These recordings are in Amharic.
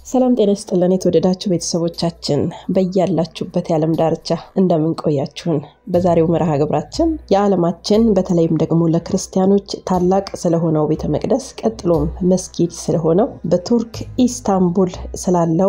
ሰላም ጤና ይስጥልን። የተወደዳችሁ ቤተሰቦቻችን በያላችሁበት የዓለም ዳርቻ እንደምን ቆያችሁን? በዛሬው መርሃ ግብራችን የዓለማችን በተለይም ደግሞ ለክርስቲያኖች ታላቅ ስለሆነው ቤተ መቅደስ ቀጥሎም መስጊድ ስለሆነው በቱርክ ኢስታንቡል ስላለው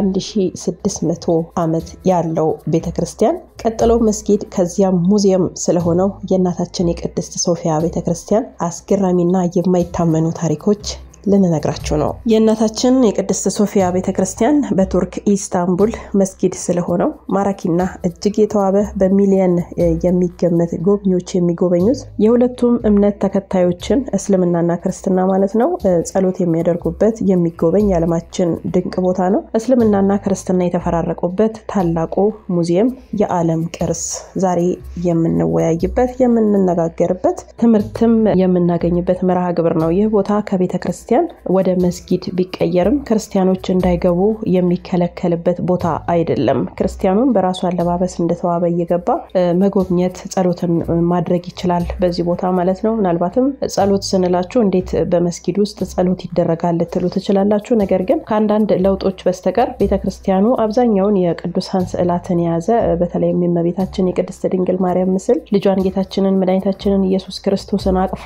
የ1600 ዓመት ያለው ቤተ ክርስቲያን ቀጥሎ መስጊድ ከዚያም ሙዚየም ስለሆነው የእናታችን የቅድስት ሶፊያ ቤተ ክርስቲያን አስገራሚና የማይታመኑ ታሪኮች ልንነግራችሁ ነው። የእናታችን የቅድስት ሶፊያ ቤተ ክርስቲያን በቱርክ ኢስታንቡል መስጊድ ስለሆነው ማራኪና እጅግ የተዋበ በሚሊየን የሚገመት ጎብኚዎች የሚጎበኙት የሁለቱም እምነት ተከታዮችን እስልምናና ክርስትና ማለት ነው ጸሎት የሚያደርጉበት የሚጎበኝ የዓለማችን ድንቅ ቦታ ነው። እስልምናና ክርስትና የተፈራረቁበት ታላቁ ሙዚየም የዓለም ቅርስ ዛሬ የምንወያይበት የምንነጋገርበት ትምህርትም የምናገኝበት መርሃ ግብር ነው። ይህ ቦታ ከቤተ ክርስቲያን ወደ መስጊድ ቢቀየርም ክርስቲያኖች እንዳይገቡ የሚከለከልበት ቦታ አይደለም። ክርስቲያኑም በራሱ አለባበስ እንደተዋበ እየገባ መጎብኘት፣ ጸሎትን ማድረግ ይችላል በዚህ ቦታ ማለት ነው። ምናልባትም ጸሎት ስንላችሁ እንዴት በመስጊድ ውስጥ ጸሎት ይደረጋል ልትሉ ትችላላችሁ። ነገር ግን ከአንዳንድ ለውጦች በስተቀር ቤተክርስቲያኑ አብዛኛውን የቅዱሳን ስዕላትን የያዘ በተለይም የእመቤታችን የቅድስት ድንግል ማርያም ምስል ልጇን ጌታችንን መድኃኒታችንን ኢየሱስ ክርስቶስን አቅፋ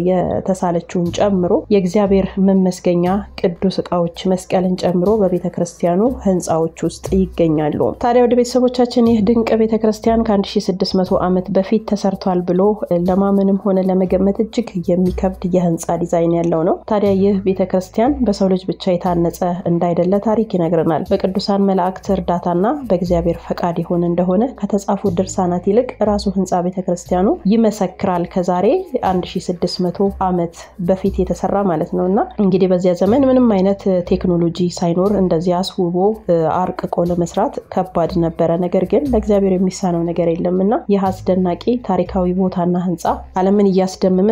የተሳለችውን ጨምሮ የእግዚአብሔር መመስገኛ ቅዱስ እቃዎች መስቀልን ጨምሮ በቤተ ክርስቲያኑ ህንፃዎች ውስጥ ይገኛሉ። ታዲያ ወደ ቤተሰቦቻችን ይህ ድንቅ ቤተ ክርስቲያን ከ1600 ዓመት በፊት ተሰርቷል ብሎ ለማመንም ሆነ ለመገመት እጅግ የሚከብድ የህንፃ ዲዛይን ያለው ነው። ታዲያ ይህ ቤተ ክርስቲያን በሰው ልጅ ብቻ የታነጸ እንዳይደለ ታሪክ ይነግረናል። በቅዱሳን መላእክት እርዳታና በእግዚአብሔር ፈቃድ የሆነ እንደሆነ ከተጻፉ ድርሳናት ይልቅ ራሱ ህንፃ ቤተ ክርስቲያኑ ይመሰክራል። ከዛሬ 1600 ዓመት በፊት የተሰራ ማለት ነው እና እንግዲህ በዚያ ዘመን ምንም አይነት ቴክኖሎጂ ሳይኖር እንደዚህ አስውቦ አርቅቆ ለመስራት ከባድ ነበረ። ነገር ግን ለእግዚአብሔር የሚሳነው ነገር የለም እና ይህ አስደናቂ ታሪካዊ ቦታና ህንፃ ዓለምን እያስደመመ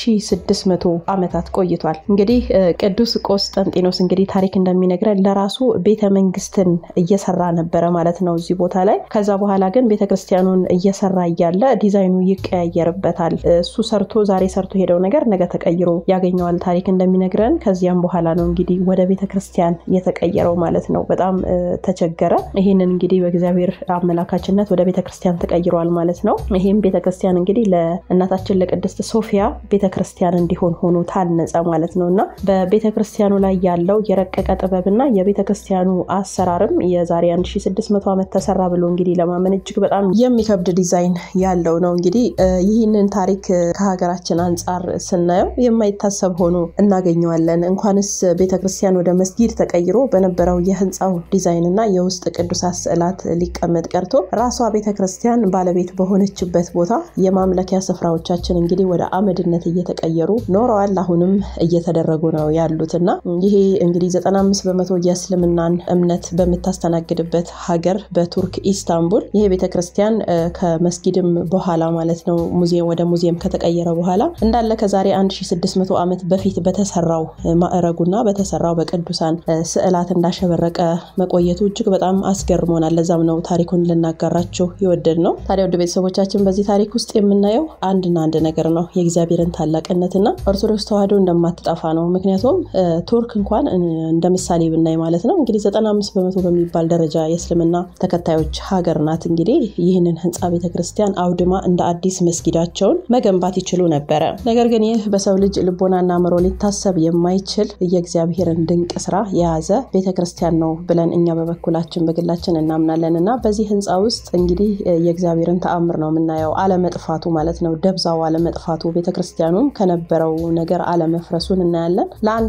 ለ1600 ዓመታት ቆይቷል። እንግዲህ ቅዱስ ቆስጠንጢኖስ እንግዲህ ታሪክ እንደሚነግረን ለራሱ ቤተ መንግስትን እየሰራ ነበረ ማለት ነው እዚህ ቦታ ላይ። ከዛ በኋላ ግን ቤተክርስቲያኑን እየሰራ እያለ ዲዛይኑ ይቀያየርበታል። እሱ ሰርቶ ዛሬ ሰርቶ ሄደው ነገር ነገ ተቀይሮ ያገኘዋል ታሪክ እንደሚነግረን ከዚያም በኋላ ነው እንግዲህ ወደ ቤተ ክርስቲያን የተቀየረው ማለት ነው። በጣም ተቸገረ። ይህንን እንግዲህ በእግዚአብሔር አመላካችነት ወደ ቤተ ክርስቲያን ተቀይሯል ማለት ነው። ይህም ቤተ ክርስቲያን እንግዲህ ለእናታችን ለቅድስት ሶፊያ ቤተ ክርስቲያን እንዲሆን ሆኖ ታነጸ ማለት ነው እና በቤተ ክርስቲያኑ ላይ ያለው የረቀቀ ጥበብና የቤተ ክርስቲያኑ አሰራርም የዛሬ 1600 ዓመት ተሰራ ብሎ እንግዲህ ለማመን እጅግ በጣም የሚከብድ ዲዛይን ያለው ነው። እንግዲህ ይህንን ታሪክ ከሀገራችን አንጻር ስናየው የማይታሰብ ሆኖ እናገኘዋለን። እንኳንስ ቤተክርስቲያን ወደ መስጊድ ተቀይሮ በነበረው የህንፃው ዲዛይን እና የውስጥ ቅዱሳት ስዕላት ሊቀመጥ ቀርቶ ራሷ ቤተክርስቲያን ባለቤት በሆነችበት ቦታ የማምለኪያ ስፍራዎቻችን እንግዲህ ወደ አመድነት እየተቀየሩ ኖረዋል። አሁንም እየተደረጉ ነው ያሉት እና ይሄ እንግዲህ 95 በመቶ የእስልምናን እምነት በምታስተናግድበት ሀገር በቱርክ ኢስታንቡል ይሄ ቤተክርስቲያን ከመስጊድም በኋላ ማለት ነው ሙዚየም ወደ ሙዚየም ከተቀየረ በኋላ እንዳለ ከዛሬ 1600 ዓመት በፊት በተሰራው ማዕረጉና በተሰራው በቅዱሳን ስዕላት እንዳሸበረቀ መቆየቱ እጅግ በጣም አስገርሞናል። ለዛም ነው ታሪኩን ልናጋራችሁ የወደድ ነው። ታዲያ ወደ ቤተሰቦቻችን በዚህ ታሪክ ውስጥ የምናየው አንድና አንድ ነገር ነው፣ የእግዚአብሔርን ታላቅነትና ኦርቶዶክስ ተዋሕዶ እንደማትጠፋ ነው። ምክንያቱም ቱርክ እንኳን እንደ ምሳሌ ብናይ ማለት ነው እንግዲህ 95 በመቶ በሚባል ደረጃ የእስልምና ተከታዮች ሀገር ናት። እንግዲህ ይህንን ህንፃ ቤተክርስቲያን አውድማ እንደ አዲስ መስጊዳቸውን መገንባት ይችሉ ነበረ። ነገር ግን ይህ በሰው ልጅ ልቦናና አእምሮ ሊታሰብ የማይችል የእግዚአብሔርን ድንቅ ስራ የያዘ ቤተ ክርስቲያን ነው ብለን እኛ በበኩላችን በግላችን እናምናለን እና በዚህ ህንፃ ውስጥ እንግዲህ የእግዚአብሔርን ተአምር ነው የምናየው። አለመጥፋቱ ማለት ነው፣ ደብዛው አለመጥፋቱ፣ ቤተ ክርስቲያኑም ከነበረው ነገር አለመፍረሱን እናያለን።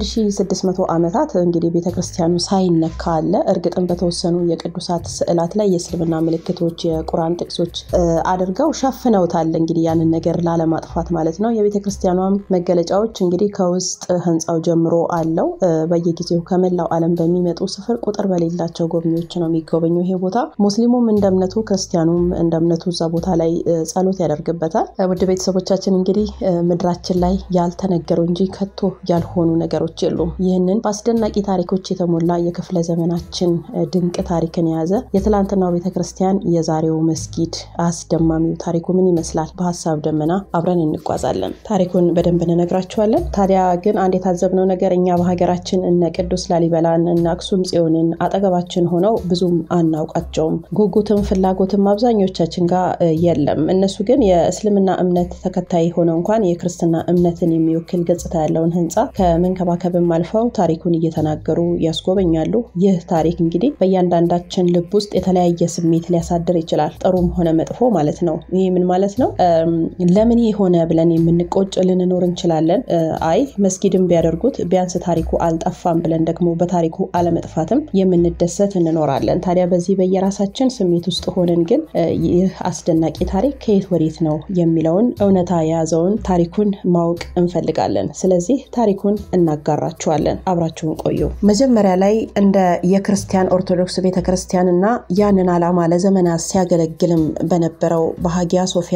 ለ1600 ዓመታት እንግዲህ ቤተ ክርስቲያኑ ሳይነካ አለ። እርግጥም በተወሰኑ የቅዱሳት ስዕላት ላይ የእስልምና ምልክቶች፣ የቁርአን ጥቅሶች አድርገው ሸፍነውታል። እንግዲህ ያንን ነገር ላለማጥፋት ማለት ነው። የቤተ ክርስቲያኗም መገለጫዎች እንግዲህ ከውስጥ ህንፃው ጀምሮ አለው። በየጊዜው ከመላው ዓለም በሚመጡ ስፍር ቁጥር በሌላቸው ጎብኚዎች ነው የሚጎበኘው ይሄ ቦታ። ሙስሊሙም እንደ እምነቱ፣ ክርስቲያኑም እንደ እምነቱ እዛ ቦታ ላይ ጸሎት ያደርግበታል። ውድ ቤተሰቦቻችን እንግዲህ ምድራችን ላይ ያልተነገሩ እንጂ ከቶ ያልሆኑ ነገሮች የሉም። ይህንን በአስደናቂ ታሪኮች የተሞላ የክፍለ ዘመናችን ድንቅ ታሪክን የያዘ የትላንትናው ቤተክርስቲያን የዛሬው መስጊድ አስደማሚው ታሪኩ ምን ይመስላል? በሀሳብ ደመና አብረን እንጓዛለን። ታሪኩን በደንብ እንነግራችኋለን። ታዲያ ግን አንድ የታዘብነው ነገር እኛ በሀገራችን እነ ቅዱስ ላሊበላን እነ አክሱም ጽዮንን አጠገባችን ሆነው ብዙም አናውቃቸውም። ጉጉትም ፍላጎትም አብዛኞቻችን ጋር የለም። እነሱ ግን የእስልምና እምነት ተከታይ ሆነው እንኳን የክርስትና እምነትን የሚወክል ገጽታ ያለውን ህንፃ ከመንከባከብም አልፈው ታሪኩን እየተናገሩ ያስጎበኛሉ። ይህ ታሪክ እንግዲህ በእያንዳንዳችን ልብ ውስጥ የተለያየ ስሜት ሊያሳድር ይችላል፣ ጥሩም ሆነ መጥፎ ማለት ነው። ይህ ምን ማለት ነው? ለምን ሆነ ብለን የምንቆጭ ልንኖር እንችላለን። አይ መስጊድም ቢያደርጉት ቢያንስ ታሪኩ አልጠፋም ብለን ደግሞ በታሪኩ አለመጥፋትም የምንደሰት እንኖራለን። ታዲያ በዚህ በየራሳችን ስሜት ውስጥ ሆነን ግን ይህ አስደናቂ ታሪክ ከየት ወዴት ነው የሚለውን እውነታ የያዘውን ታሪኩን ማወቅ እንፈልጋለን። ስለዚህ ታሪኩን እናጋራችኋለን። አብራችሁን ቆዩ። መጀመሪያ ላይ እንደ የክርስቲያን ኦርቶዶክስ ቤተክርስቲያን እና ያንን ዓላማ ለዘመናት ሲያገለግልም በነበረው በሀጊያ ሶፊያ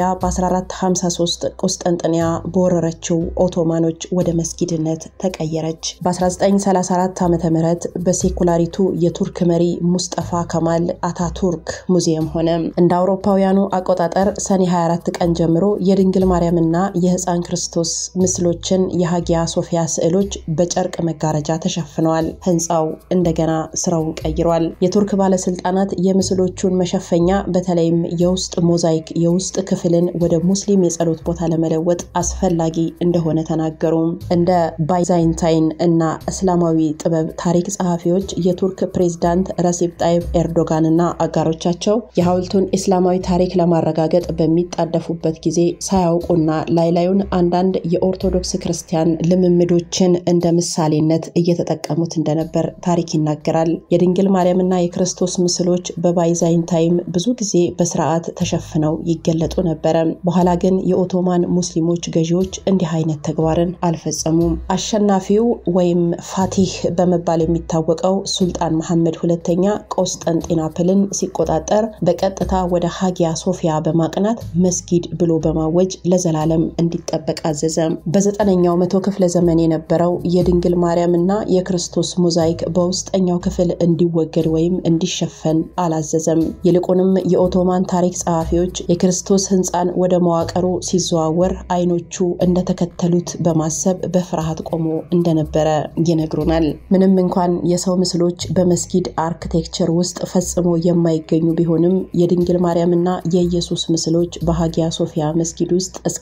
በ1453 ቁስጠንጥንያ በወረረችው ኦቶማኖች ወደ መስጊድነት ተቀየረች። በ1934 ዓ ም በሴኩላሪቱ የቱርክ መሪ ሙስጠፋ ከማል አታቱርክ ሙዚየም ሆነ። እንደ አውሮፓውያኑ አቆጣጠር ሰኔ 24 ቀን ጀምሮ የድንግል ማርያምና የህፃን ክርስቶስ ምስሎችን የሀጊያ ሶፊያ ስዕሎች በጨርቅ መጋረጃ ተሸፍነዋል። ህንፃው እንደገና ስራውን ቀይሯል። የቱርክ ባለስልጣናት የምስሎቹን መሸፈኛ በተለይም የውስጥ ሞዛይክ የውስጥ ክፍልን ወደ ሙስሊም የጸሎት ቦታ ለመለወጥ አስፈላጊ እንደሆነ ተናገሩ። እንደ ባይዛይንታይን እና እስላማዊ ጥበብ ታሪክ ጸሐፊዎች የቱርክ ፕሬዝዳንት ረሲፕ ጣይብ ኤርዶጋን እና አጋሮቻቸው የሐውልቱን እስላማዊ ታሪክ ለማረጋገጥ በሚጣደፉበት ጊዜ ሳያውቁና ላይላዩን አንዳንድ የኦርቶዶክስ ክርስቲያን ልምምዶችን እንደ ምሳሌነት እየተጠቀሙት እንደነበር ታሪክ ይናገራል። የድንግል ማርያምና የክርስቶስ ምስሎች በባይዛይንታይም ብዙ ጊዜ በስርዓት ተሸፍነው ይገለጡ ነበረ። በኋላ ግን የኦቶማን ሙስሊሞች ገዢዎች እንዲህ አይነት ተግባርን አልፈጸሙም። አሸናፊው ወይም ፋቲህ በመባል የሚታወቀው ሱልጣን መሐመድ ሁለተኛ ቆስጠንጢናፕልን ሲቆጣጠር በቀጥታ ወደ ሀጊያ ሶፊያ በማቅናት መስጊድ ብሎ በማወጅ ለዘላለም እንዲጠበቅ አዘዘ። በዘጠነኛው መቶ ክፍለ ዘመን የነበረው የድንግል ማርያምና የክርስቶስ ሞዛይክ በውስጠኛው ክፍል እንዲወገድ ወይም እንዲሸፈን አላዘዘም። ይልቁንም የኦቶማን ታሪክ ጸሐፊዎች የክርስቶስ ህንፃን ወደ መዋቅሩ ሲዘዋወር አይኖቹ እንደተከተሉት በማሰብ በፍርሃት ቆሞ እንደነበረ ይነግሩናል። ምንም እንኳን የሰው ምስሎች በመስጊድ አርክቴክቸር ውስጥ ፈጽሞ የማይገኙ ቢሆንም የድንግል ማርያምና የኢየሱስ ምስሎች በሀጊያ ሶፊያ መስጊድ ውስጥ እስከ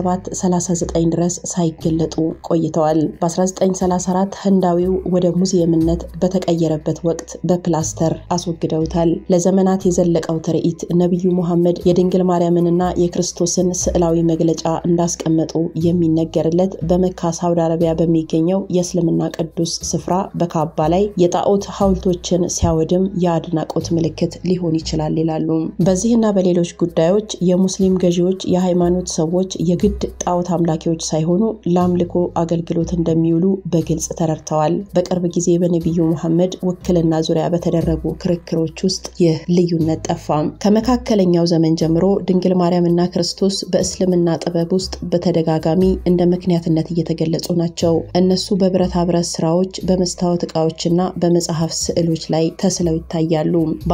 1739 ድረስ ሳይገለጡ ቆይተዋል። በ1934 ህንዳዊው ወደ ሙዚየምነት በተቀየረበት ወቅት በፕላስተር አስወግደውታል። ለዘመናት የዘለቀው ትርኢት ነቢዩ ሙሐመድ የድንግል ማርያምንና የክርስቶስን ስዕላዊ መግለጫ እንዳስቀመጡ የሚነገርለት በመካ ሳውዲ አረቢያ በሚገኘው የእስልምና ቅዱስ ስፍራ በካባ ላይ የጣዖት ሐውልቶችን ሲያወድም የአድናቆት ምልክት ሊሆን ይችላል ይላሉ። በዚህና በሌሎች ጉዳዮች የሙስሊም ገዢዎች የሃይማኖት ሰዎች የግድ ጣዖት አምላኪዎች ሳይሆኑ ለአምልኮ አገልግሎት እንደሚውሉ በግልጽ ተረድተዋል። በቅርብ ጊዜ በነቢዩ ሙሐመድ ውክልና ዙሪያ በተደረጉ ክርክሮች ውስጥ ይህ ልዩነት ጠፋም። ከመካከለኛው ዘመን ጀምሮ ድንግል ማርያምና ክርስቶስ በእስልምና ጥበብ ውስጥ በተደጋጋሚ እንደ ምክንያትነት እየተገለጹ ናቸው። እነሱ በብረታ ብረት ስራዎች፣ በመስታወት ዕቃዎችና በመጽሐፍ ስዕሎች ላይ ተስለው ይታያሉ።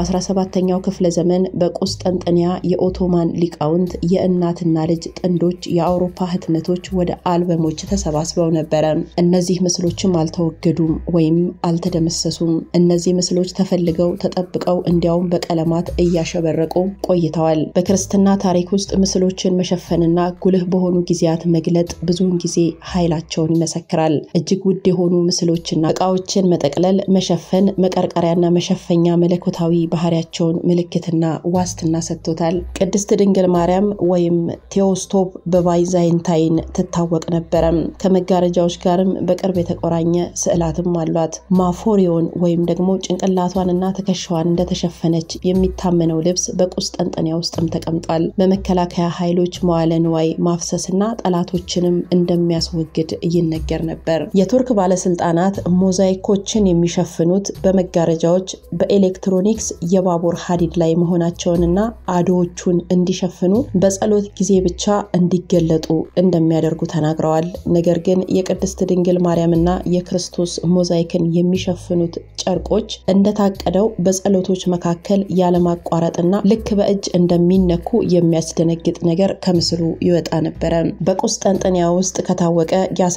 በ17ኛው ክፍለ ዘመን በቁስጠንጥንያ የኦቶማን ሊቃውንት የእናትና ልጅ ጥንዶች የአውሮፓ ህትመቶች ወደ አልበሞች ተሰባስበው ነበረ። እነዚህ ምስሎችም አልተወገዱም ወይም አልተደመሰሱም። እነዚህ ምስሎች ተፈልገው ተጠብቀው እንዲያውም በቀለማት እያሸበረቁ ቆይተዋል። በክርስትና ታሪክ ውስጥ ምስሎችን መሸፈንና ጉልህ በሆኑ ጊዜያት መግለጥ ብዙውን ጊዜ ኃይላቸውን ይመሰክራል። እጅግ ውድ የሆኑ ምስሎችና እቃዎችን መጠቅለል፣ መሸፈን፣ መቀርቀሪያና መሸፈኛ መለኮታዊ ባህሪያቸውን ምልክትና ዋስትና ሰጥቶታል። ቅድስት ድንግል ማርያም ወይም ቴዎስቶፕ በባይዛይንታይን ትታወቅ ነበረ። ከመጋረጃዎች ጋርም በቅርብ የተቆራኘ ስዕላትም አሏት። ማፎሪዮን ወይም ደግሞ ጭንቅላቷንና ትከሻዋን እንደተሸፈነች የሚታመነው ልብስ በቁስጠንጠንያ ውስጥም ተቀምጧል። በመከላከያ ኃይሎች መዋለ ንዋይ ማፍሰስና ጠላቶችንም እንደሚያስወግድ ይነገር ነበር። የቱርክ ባለስልጣናት ሞዛይኮችን የሚሸፍኑት በመጋረጃዎች በኤሌክትሮኒክስ የባቡር ሀዲድ ላይ መሆናቸውንና አዶዎቹን እንዲሸፍኑ በጸሎት ጊዜ ብቻ እንዲገለጡ እንደሚያደርጉ ተናግረዋል። ነገር ግን የቅድስት ድንግል ማርያምና የክርስቶስ ሞዛይክን የሚሸፍኑት ጨርቆች እንደታቀደው በጸሎቶች መካከል ያለማቋረጥና ልክ በእጅ እንደሚነኩ የሚያስደነግጥ ነገር ከምስሉ ይወጣ ነበረ። በቁስጠንጥንያ ውስጥ ከታወቀ የ11ኛው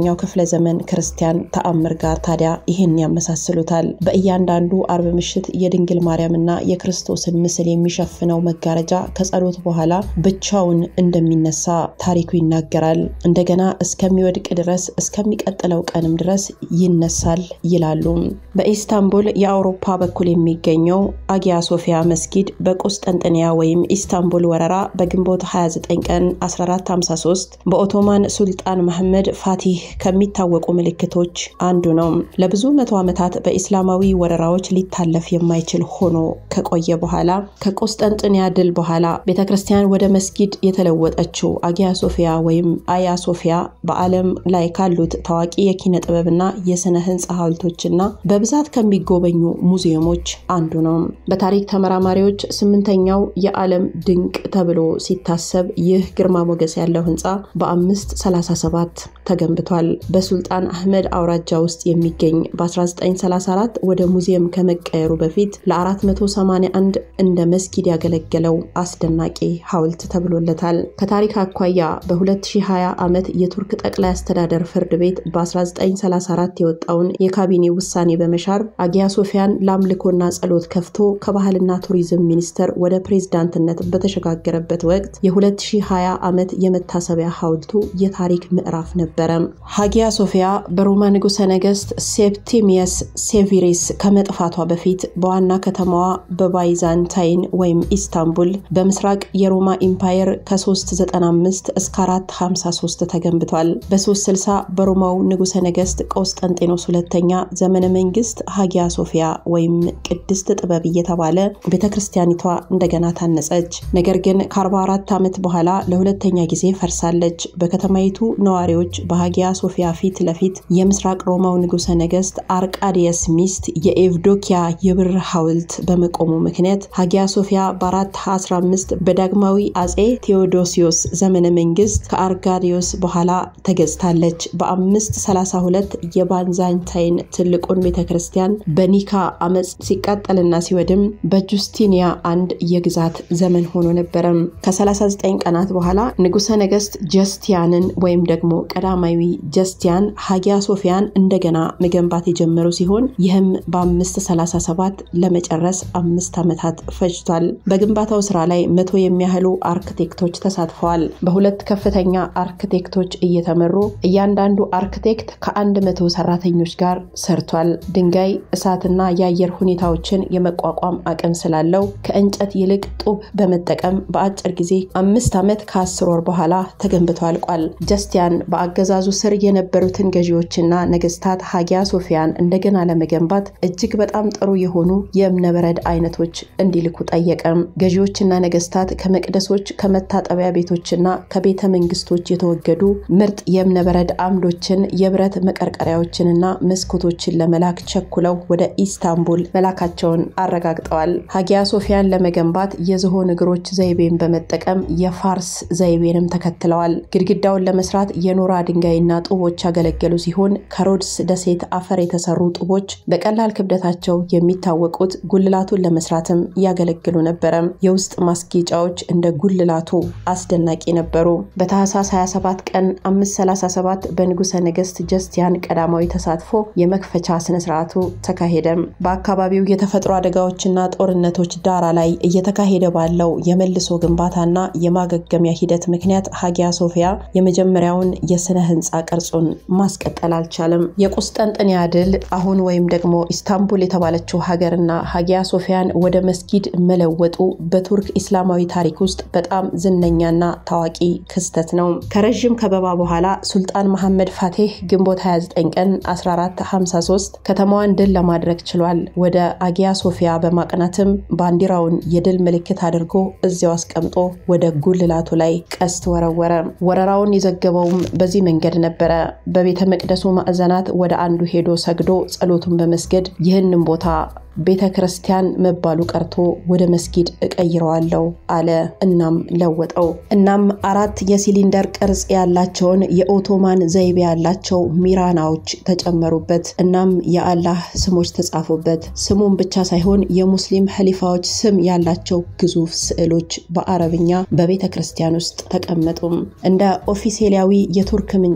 ከ15ኛው ክፍለ ዘመን ክርስቲያን ተአምር ጋር ታዲያ ይህን ያመሳስሉታል። በእያንዳንዱ አርብ ምሽት የድንግል ማርያምና የክርስቶስን ምስል የሚሸፍነው መጋረጃ ከጸሎት በኋላ ብቻውን እንደሚነሳ ታሪኩ ይናገራል። እንደገና እስከሚወድቅ ድረስ እስከሚቀጥለው ቀንም ድረስ ይነሳል ይላሉ። በኢስታንቡል የአውሮፓ በኩል የሚገኘው አጊያ ሶፊያ መስጊድ በቁስጠንጥንያ ወይም ኢስታንቡል ወረራ በግንቦት 29 ቀን 1453 በኦቶማን ሱልጣን መሐመድ ፋቲህ ከሚታወቁ ምልክቶች አንዱ ነው። ለብዙ መቶ ዓመታት በኢስላማዊ ወረራዎች ሊታለፍ የማይችል ሆኖ ከቆየ በኋላ ከቁስጠንጥንያ ድል በኋላ ቤተ ክርስቲያን ወደ መስጊድ የተለወጠችው አጊያ ሶፊያ ወይም አያ ሶፊያ በዓለም ላይ ካሉት ታዋቂ የኪነ ጥበብና የስነ ህንፃ ሐውልቶችና በብዛት ከሚጎበኙ ሙዚየሞች አንዱ ነው። በታሪክ ተመራማሪዎች ስምንተኛው የዓለም ድንቅ ተብሎ ሲታሰብ ይህ ግርማ ሞገስ ያለው ህንፃ በ537 ተገንብቷል። በሱልጣን አህመድ አውራጃ ውስጥ የሚገኝ በ1934 ወደ ሙዚየም ከመቀየሩ በፊት ለ481 እንደ መስጊድ ያገለገለው አስደናቂ ሐውልት ተብሎለታል። ከታሪክ አኳያ በ2020 ዓመት የቱርክ ጠቅላይ አስተዳደር ፍርድ ቤት በ1934 የወጣውን የካቢኔ ውሳኔ በመሻር አጊያ ሶፊያን ለአምልኮና ጸሎት ከፍቶ ከባህልና ቱሪዝም ሚኒስቴር ወደ ፕሬዝዳንትነት በተሸጋገረበት ወቅት የ2020 ዓመት የመታሰቢያ ሐውልቱ የታሪክ ምዕራፍ ነበረ። ሃጊያ ሶፊያ በሮማ ንጉሠ ነገሥት ሴፕቲሚየስ ሴቪሪስ ከመጥፋቷ በፊት በዋና ከተማዋ በባይዛንታይን ወይም ኢስታንቡል በምስራቅ የሮማ ኢምፓየር ከ395 እስከ 453 ተገንብቷል። በ360 በሮማው ንጉሠ ነገሥት ቆስጠንጤኖስ ሁለተኛ ዘመነ መንግስት ሃጊያ ሶፊያ ወይም ቅድስት ጥበብ እየተባለ ቤተ ክርስቲያኒቷ እንደገና ታነጸች። ነገር ግን ከ44 ዓመት በኋላ ለሁለተኛ ጊዜ ፈርሳለች። በከተማይቱ ነዋሪዎች በሃጊያ ሶፊያ ፊት ለፊት የምስራቅ ሮማው ንጉሠ ነገሥት አርቃዲየስ ሚስት የኤቭዶኪያ የብር ሐውልት በመቆሙ ምክንያት ሃጊያ ሶፊያ በ415 በዳግማዊ አጼ ቴዎዶሲዮስ ዘመነ መንግስት ከአርጋዲዮስ በኋላ ተገዝታለች። በ532 የባንዛንታይን ትልቁን ቤተ ክርስቲያን በኒካ አመፅ ሲቃጠልና ሲወድም በጁስቲኒያ አንድ የግዛት ዘመን ሆኖ ነበረ። ከ39 ቀናት በኋላ ንጉሠ ነገሥት ጀስቲያንን ወይም ደግሞ ቀዳማዊ ጀስቲያን ሃጊያ ሶፊያን እንደገና መገንባት የጀመሩ ሲሆን ይህም በ537 ለመጨረስ አምስት ዓመታት ፈጅቷል። በግንባታው ስራ ላይ መቶ የሚያህሉ አርክቴክቶች ተሳትፈዋል። በሁለት ከፍተኛ አርክቴክቶች እየተመሩ እያንዳንዱ አርክቴክት ከአንድ መቶ ሰራተኞች ጋር ሰርቷል። ድንጋይ፣ እሳትና የአየር ሁኔታዎችን የመቋቋም አቅም ስላለው ከእንጨት ይልቅ ጡብ በመጠቀም በአጭር ጊዜ አምስት ዓመት ከአስር ወር በኋላ ተገንብቶ አልቋል። ጀስቲያን በአገዛዙ ስር የነበሩትን ገዢዎችና ነገስታት ሃጊያ ሶፊያን እንደገና ለመገንባት እጅግ በጣም ጥሩ የሆኑ የእብነበረድ አይነቶች እንዲልኩ ጠየቀ። ገዢዎችና ነገስታት ከመቅደሶች፣ ከመታጠቢያ ቤቶችና ከቤተ መንግስቶች የተወገዱ ምርጥ የእብነበረድ አምዶችን፣ የብረት መቀርቀሪያዎችንና መስኮቶችን ለመላክ ቸኩለው ወደ ኢስታንቡል መላካቸውን አረጋግጠዋል። ሃጊያ ሶፊያን ለመገንባት የዝሆን እግሮች ዘይቤን በመጠቀም የፋርስ ዘይቤንም ተከትለዋል። ግድግዳውን ለመስራት የኖራ ድንጋይና ጡቦች ያገለገሉ ሲሆን ከሮድስ ደሴት አፈር የተሰሩ ጡቦች በቀላል ክብደታቸው የሚታወቁት ጉልላቱን ለመስራትም ያገለግሉ ነበረ። የውስጥ ማስጌጫዎች እንደ ጉልላቱ አስደናቂ ነበሩ። በታህሳስ 27 ቀን 537 በንጉሠ ነገሥት ጀስቲያን ቀዳማዊ ተሳትፎ የመክፈቻ ስነስርዓቱ ተካሄደ። በአካባቢው የተፈጥሮ አደጋዎችና ጦርነቶች ዳራ ላይ እየተካሄደ ባለው የመልሶ ግንባታና የማገገሚያ ሂደት ምክንያት ሃጊያ ሶፊያ የመጀመሪያውን የስነ ህንፃ ቅርጹን ማስቀጠል አልቻለም። የቁስጠንጥንያ ድል አሁን ወይም ደግሞ ኢስታንቡል የተባለችው ሀገርና ሃጊያ ሶፊያን ወደ መስጊድ መለወጡ በቱርክ ኢስላማዊ ታሪክ ውስጥ በጣም ዝነኛና ታዋቂ ክስተት ነው። ከረዥም ከበባ በኋላ ሱልጣን መሐመድ ፋቴህ ግንቦት 29 ቀን 1453 ከተማዋን ድል ለማድረግ ችሏል። ወደ አጊያ ሶፊያ በማቅናትም ባንዲራውን የድል ምልክት አድርጎ እዚያው አስቀምጦ ወደ ጉልላቱ ላይ ቀስት ወረወረ። ወረራውን የዘገበውም በዚህ መንገድ ነበረ። በቤተ መቅደሱ ማዕዘናት ወደ አንዱ ሄዶ ሰግዶ ጸሎቱን በመስገድ ይህንን ቦታ ቤተ ክርስቲያን መባሉ ቀርቶ ወደ መስጊድ እቀይረዋለሁ አለ። እናም ለወጠው። እናም አራት የሲሊንደር ቅርጽ ያላቸውን የኦቶማን ዘይቤ ያላቸው ሚራናዎች ተጨመሩበት። እናም የአላህ ስሞች ተጻፉበት። ስሙን ብቻ ሳይሆን የሙስሊም ኸሊፋዎች ስም ያላቸው ግዙፍ ስዕሎች በአረብኛ በቤተ ክርስቲያን ውስጥ ተቀመጡም። እንደ ኦፊሴላዊ የቱርክ ምንጮች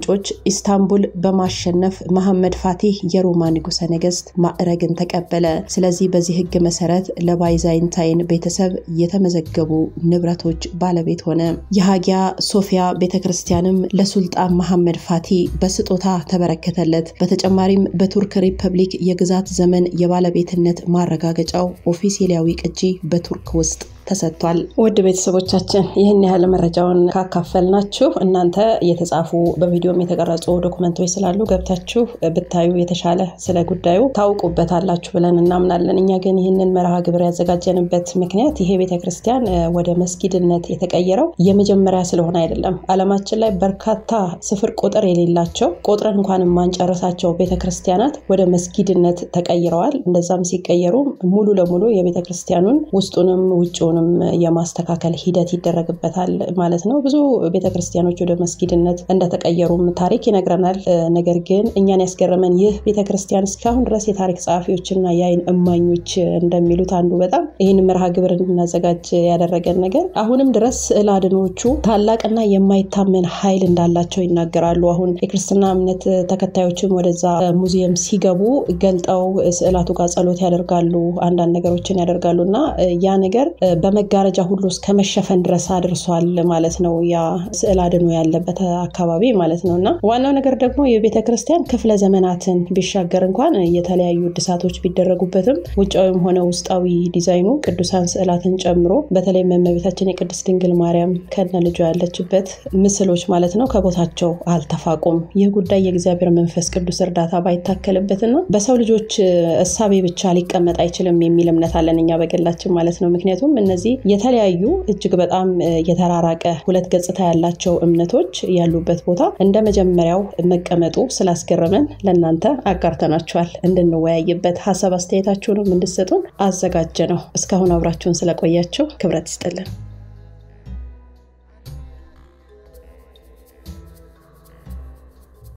ኢስታንቡል በማሸነፍ መሐመድ ፋቲህ የሮማ ንጉሠ ነገሥት ማዕረግን ተቀበለ። ስለዚህ በዚህ ህግ መሰረት ለባይዛይንታይን ቤተሰብ የተመዘገቡ ንብረቶች ባለቤት ሆነ። የሃጊያ ሶፊያ ቤተ ክርስቲያንም ለሱልጣን መሐመድ ፋቲ በስጦታ ተበረከተለት። በተጨማሪም በቱርክ ሪፐብሊክ የግዛት ዘመን የባለቤትነት ማረጋገጫው ኦፊሴላዊ ቅጂ በቱርክ ውስጥ ተሰጥቷል። ውድ ቤተሰቦቻችን ይህን ያህል መረጃውን ካካፈልናችሁ እናንተ የተጻፉ በቪዲዮም የተቀረጹ ዶኩመንቶች ስላሉ ገብታችሁ ብታዩ የተሻለ ስለ ጉዳዩ ታውቁበታላችሁ ብለን እናምናለን። እኛ ግን ይህንን መርሃ ግብር ያዘጋጀንበት ምክንያት ይሄ ቤተክርስቲያን ወደ መስጊድነት የተቀየረው የመጀመሪያ ስለሆነ አይደለም። ዓለማችን ላይ በርካታ ስፍር ቁጥር የሌላቸው ቁጥርን እንኳን የማንጨርሳቸው ቤተክርስቲያናት ወደ መስጊድነት ተቀይረዋል። እንደዛም ሲቀየሩ ሙሉ ለሙሉ የቤተክርስቲያኑን ውስጡንም ውጭ ም የማስተካከል ሂደት ይደረግበታል ማለት ነው። ብዙ ቤተክርስቲያኖች ወደ መስጊድነት እንደተቀየሩም ታሪክ ይነግረናል። ነገር ግን እኛን ያስገረመን ይህ ቤተክርስቲያን እስካሁን ድረስ የታሪክ ጸሐፊዎችና የአይን እማኞች እንደሚሉት አንዱ በጣም ይህን መርሃ ግብር እንድናዘጋጅ ያደረገን ነገር አሁንም ድረስ ስዕል አድኖቹ ታላቅና የማይታመን ኃይል እንዳላቸው ይናገራሉ። አሁን የክርስትና እምነት ተከታዮችም ወደዛ ሙዚየም ሲገቡ ገልጠው ስዕላቱ ጋር ጸሎት ያደርጋሉ፣ አንዳንድ ነገሮችን ያደርጋሉ እና ያ ነገር በመጋረጃ ሁሉ እስከ መሸፈን ድረስ አድርሷል ማለት ነው። ያ ስዕል አድኖ ያለበት አካባቢ ማለት ነው እና ዋናው ነገር ደግሞ የቤተ ክርስቲያን ክፍለ ዘመናትን ቢሻገር እንኳን የተለያዩ እድሳቶች ቢደረጉበትም ውጫዊም ሆነ ውስጣዊ ዲዛይኑ ቅዱሳን ስዕላትን ጨምሮ በተለይ እመቤታችን የቅድስት ድንግል ማርያም ከነ ልጇ ያለችበት ምስሎች ማለት ነው ከቦታቸው አልተፋቁም። ይህ ጉዳይ የእግዚአብሔር መንፈስ ቅዱስ እርዳታ ባይታከልበትና በሰው ልጆች እሳቤ ብቻ ሊቀመጥ አይችልም የሚል እምነት አለን እኛ በግላችን ማለት ነው። ምክንያቱም እነዚህ የተለያዩ እጅግ በጣም የተራራቀ ሁለት ገጽታ ያላቸው እምነቶች ያሉበት ቦታ እንደ መጀመሪያው መቀመጡ ስላስገረመን ለእናንተ አጋርተናችኋል። እንድንወያይበት ሀሳብ አስተያየታችሁንም እንድሰጡን አዘጋጀ ነው። እስካሁን አብራችሁን ስለቆያችሁ ክብረት ይስጥልን።